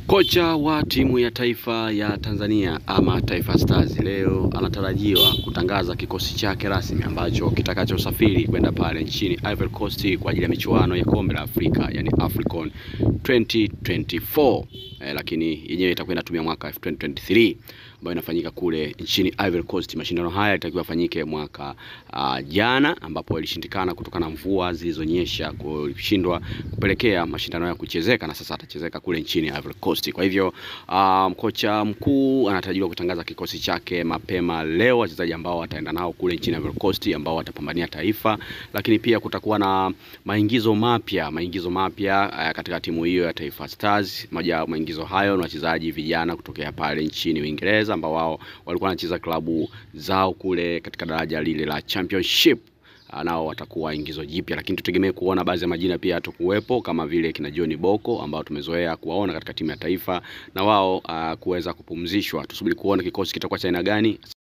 Kocha wa timu ya taifa ya Tanzania ama Taifa Stars leo anatarajiwa kutangaza kikosi chake rasmi ambacho kitakachosafiri kwenda pale nchini Ivory Coast kwa ajili ya michuano ya kombe la Afrika yani AFCON 2024 eh, lakini yenyewe itakuwa inatumia mwaka 2023 ambayo inafanyika kule nchini Ivory Coast. Mashindano haya yalitakiwa yafanyike mwaka uh, jana ambapo yalishindikana kutokana na mvua zilizonyesha kushindwa kupelekea mashindano ya kuchezeka, na sasa atachezeka kule nchini Ivory Coast. Kwa hivyo um, kocha mkuu anatarajiwa kutangaza kikosi chake mapema leo, wachezaji ambao wataenda nao kule nchini Ivory Coast ambao watapambania taifa, lakini pia kutakuwa na maingizo mapya maingizo mapya uh, katika timu hiyo ya Taifa Stars. Moja ya maingizo hayo ni wachezaji vijana kutokea pale nchini Uingereza ambao wao walikuwa wanacheza klabu zao kule katika daraja lile la Championship nao watakuwa ingizo jipya, lakini tutegemee kuona baadhi ya majina pia yatakuwepo kama vile kina John Boko ambao tumezoea kuwaona katika timu ya taifa na wao uh, kuweza kupumzishwa. Tusubiri kuona kikosi kitakuwa cha aina gani.